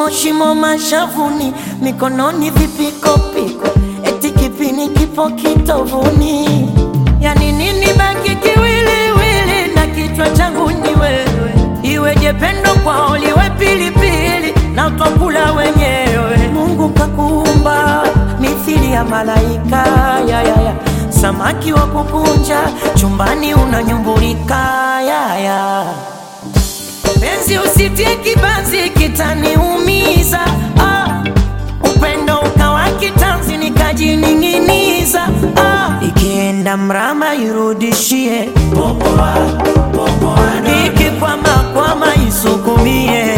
shimo shimo mashavuni, mikononi vipikopiko, eti kipini kipo kitovuni. Yani nini baki kiwiliwili na kichwa changu ni wewe, iweje pendo kwao liwe pilipili na twakula wenyewe. Mungu kakuumba mithili ya malaika ya, ya, ya. Samaki wa kukunja chumbani unanyumbulika ya, ya. Penzi usitie kibanzi kitaniumiza ah. Upendo ukawa kitanzi nikajining'iniza ah. Ikienda mrama irudishie, ikikwama kwama isukumie.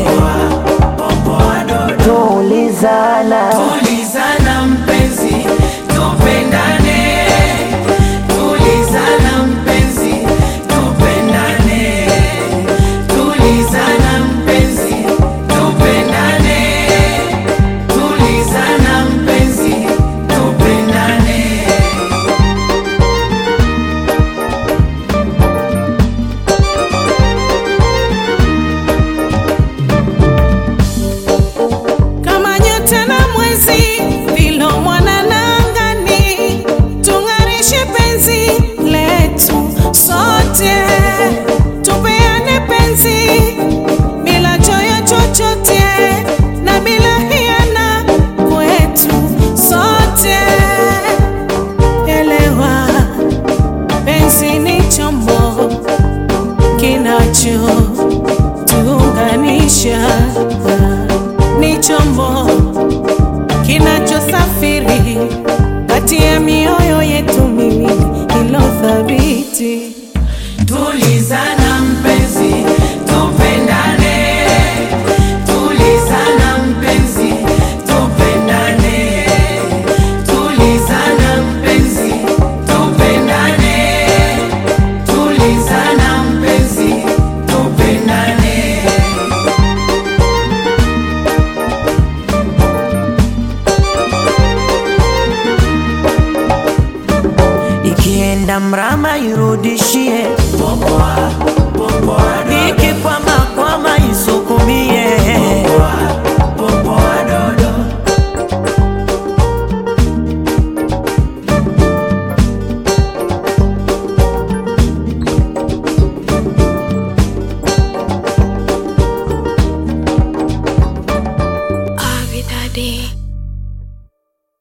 Tulizana, Tulizana mpenzi, tupendane. Tulizana mpenzi, tupendane. Tulizana mpenzi, tupendane. Tulizana mpenzi, tupendane. kama nyota na mwezi vilo mwanana angani, tung'arishe penzi letu sote, tupeane penzi bila choyo chochote na bila hiana kwetu sote. Elewa, penzi ni chombo kinacho tuunganisha ni chombo kinachosafiri kati ya mioyo yetu miwili ilo thabiti. Tulizana mpenzi, tupendane. Tulizana mpenzi, tupendane. Tulizana mpenzi, tupendane. Tulizana mpenzi, tupendane. ikienda mrama irudishie, Popoa, popoa, dodo. iki